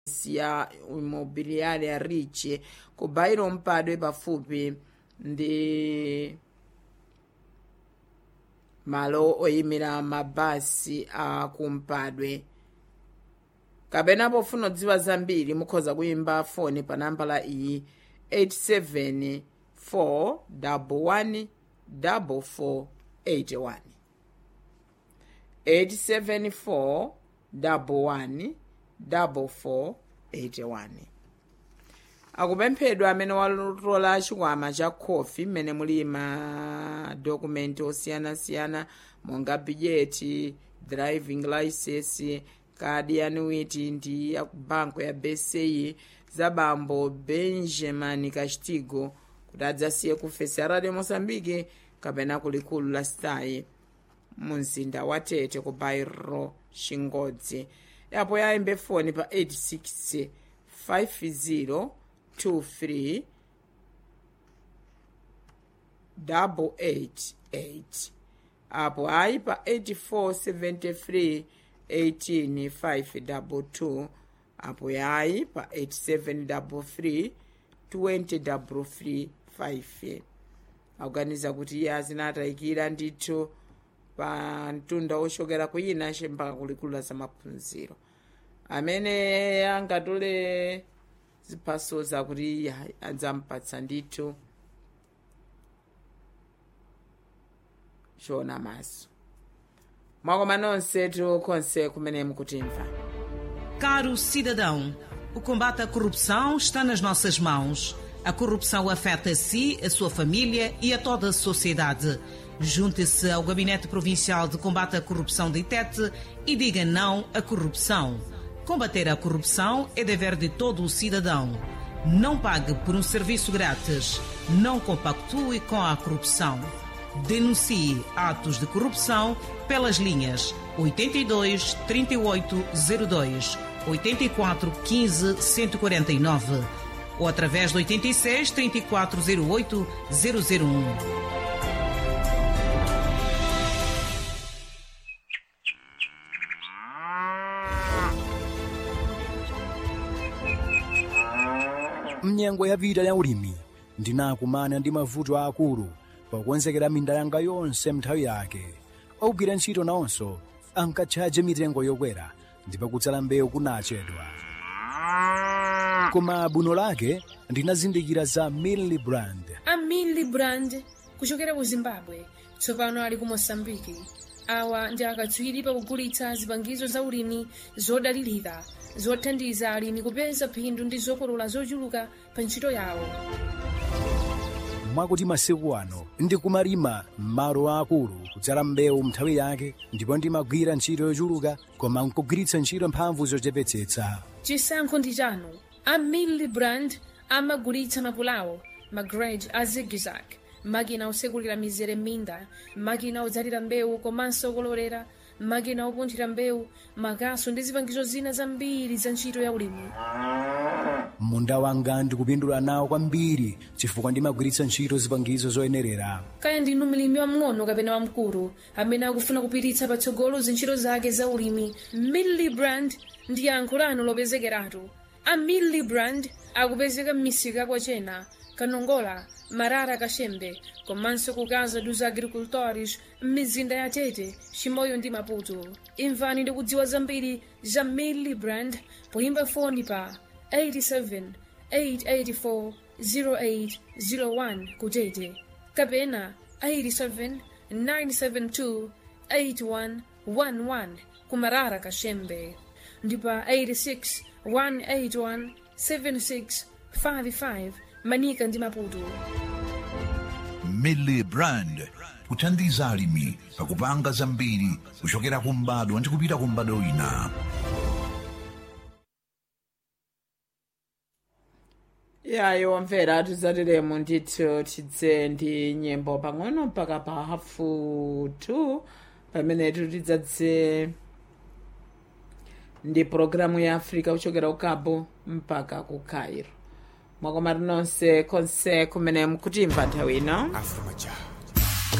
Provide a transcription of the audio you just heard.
ya immobiliare rich ku bairo mpadwe pafupi ndi malo oyimira mabasi a kumpadwe kapena pofuna kudziwa zambiri mukhoza kuyimba foni pa nambala iyi 874 11 4481 874 11 4481 akupemphedwa amene walola chikwama cha khofi mmene muli madokumenti osiyanasiyana monga bijeti driving license kadi ya anuiti ndi ya banko ya bci za bambo benjamin castigo kuti adzasiye ku fesi ya radio mosambike kapena kulikulu la stayi mu mzinda wa tete ku bairo chingodzi yapo yayimbe foni pa 86 50 23 888 apo ayi pa 8473 18522 apo yayi pa 8733 20335 akuganiza kuti iye azinatayikira ndithu pa mtunda ochokera kuyina mpaka kulikulu la zamaphunziro amene angatole ziphaso zakuti adzampatsa ndithu chona maso mwakoma nonsetu konse kumene mukutimva Caro cidadão, o combate à corrupção está nas nossas mãos. A corrupção afeta a si, a sua família e a toda a sociedade. Junte-se ao Gabinete Provincial de Combate à Corrupção de Itete e diga não à corrupção. Combater a corrupção é dever de todo o cidadão. Não pague por um serviço grátis. Não compactue com a corrupção. Denuncie atos de corrupção pelas linhas 82 3802, 84 15 149 ou através do 86 3408 001. mnyengo yapita ya ulimi ndinakumana ndi mavuto akulu pokonzekera minda yanga yonse nthawi yake ogwira ntchito nawonso ankatchaje mitengo yokwera ndipo kutsala mbewu kunachedwa koma buno lake ndinazindikira za millibrand a millibrand kuchokera ku zimbabwe tsopano ali ku mosambiki awa ndi akatswiri pakugulitsa zipangizo za ulimi zodalirika zothandiza alimi kupeza phindu ndi zokolola zochuluka pa ntchito yawo mwakuti masiku ano ndikumalima m'malo akulu kudzala mbewu nthawi yake ndipo ndimagwira ntchito yochuluka koma nkugwiritsa ntchito mphamvu zochepetsetsa chisankho ndi chanu a millibrand amagulitsa mapulawo magrej a zigzag makina osekulira mizere m'minda makina odzalira mbewu komanso okololera makina opunthira mbewu makaso ndi zipangizo zina zambiri za ntchito ya ulimi munda wanga ndikupindula nawo kwambiri chifukwa ndimagwiritsa ntchito zipangizo zoyenerera kaya ndinu mlimi wamng'ono kapena wamkulu amene akufuna kupititsa patsogolo zintchito zake za ulimi millibrand ndi yankho lanu lopezekeratu a millibrand akupezeka m'misika kwachena kanongola marara kachembe komanso ku casa dos agricultores m'mizinda ya tete chimoyo ndi maputo imvani ndi kudziwa zambiri za millibrand poyimba foni pa 87 884 0801 kutete kapena 87 972 8111 kumarara kachembe ndipa 86 181 7655 manika ndi maputo millibrand kuthandiza alimi pakupanga zambiri kuchokera kumbadwa ndi kupita kumbadwa wina yayo wamvera tizatiremo ndithu tidze ndi nyimbo pang'ono mpaka pa hafu 2 pamenetu tidzadze ndi pulogalamu ya africa kuchokera ku cabo mpaka ku cairo mwakomati nonse konse kumene mukutimva nthawi ino Afro Maja.